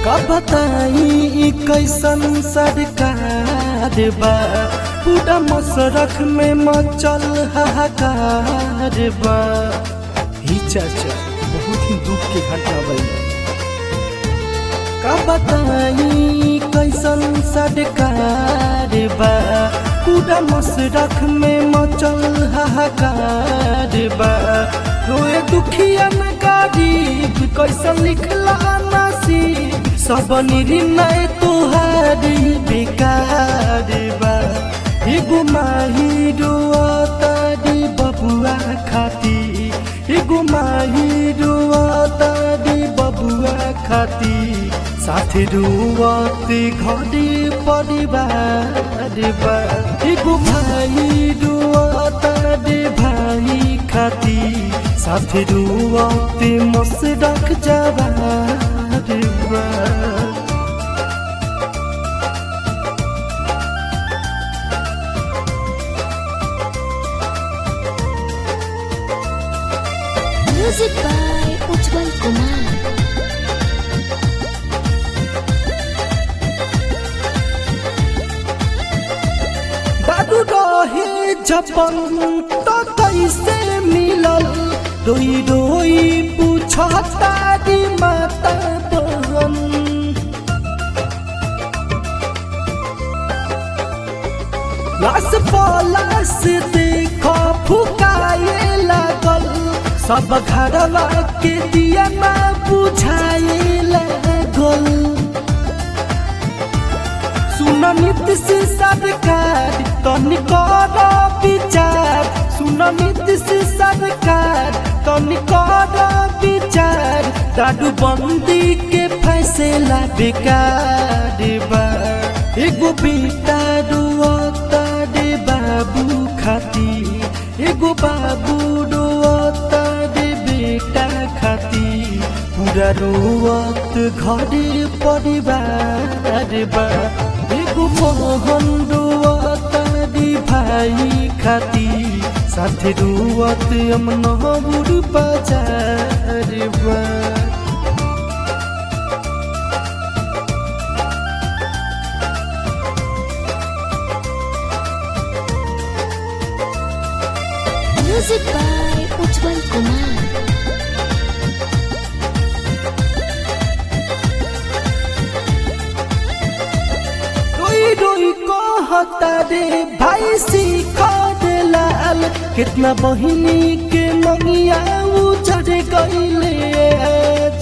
का बताई ई कैसन सरकार बा पूरा मसरख में मचल हाहाकार बा ही चाचा बहुत ही दुख के घटना बा का बताई कैसन सरकार बा पूरा मसरख में मचल हाहाकार बा रोए दुखिया में गरीब कैसन लिखला नसीब सब निर्णय तुहारी बेकार बा एगो माही रोतारी बबुआ खाती एगो माही रोतारी बबुआ खाती साथी रुवत घरे परिवार बा एगो भाई रुवत रे भाई खाती साथी रुवत मसरक जवार बा Music by Ujjwal Kumar. बाबू रहे जपन तो कैसे मिलल रोई रोई पूछता दी माता बहन लाश पलाश देखो फुकाए लागल सब घरवा के दिया ना बुझाए लागल सुन नीतीश सरकार तनिकर विचार सुन नीतीश सरकार तनिकर विचार दारू बंदी के फैसला बेकार बा एगो बेटा रुअता रे बाबू खाती एगो बाबू रुअता रे बेटा खाती पूरा रोवत घरे परिवार बा एगो मोहन रोवत दी भाई खाती साथे रोवत अमनहुर बाजार बा Music by Ujjwal Kumar. रोई रोई कहता रे भाई सीखा दे लाल कितना बहिनी के मंगिया उजड़ गईले आज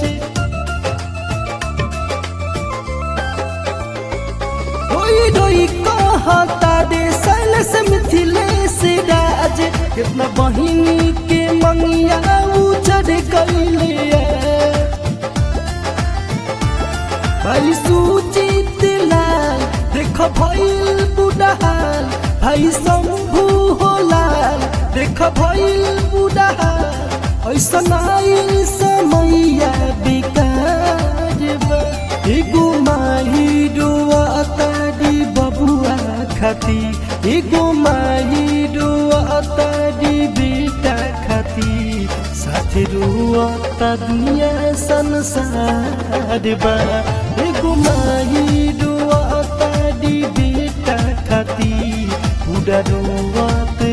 रोई रोई कहता रे सैलस मिथिलेश राज कितना बहिनी के मंगिया उजड़ गईले आज भाई सुचित लाल देख भइल बुढ़ाल भाई शंभु हो लाल देख भइल बुढ़ाल ऐसन आइल समैया बेकार बा एगो माही रोआता दी बबुआ खाती एगो माही रोआता दी बेटा खाती साथे रोआता दुनिया संसार बा एगो माही रोआता दी बेटा खाती पूरा रोआत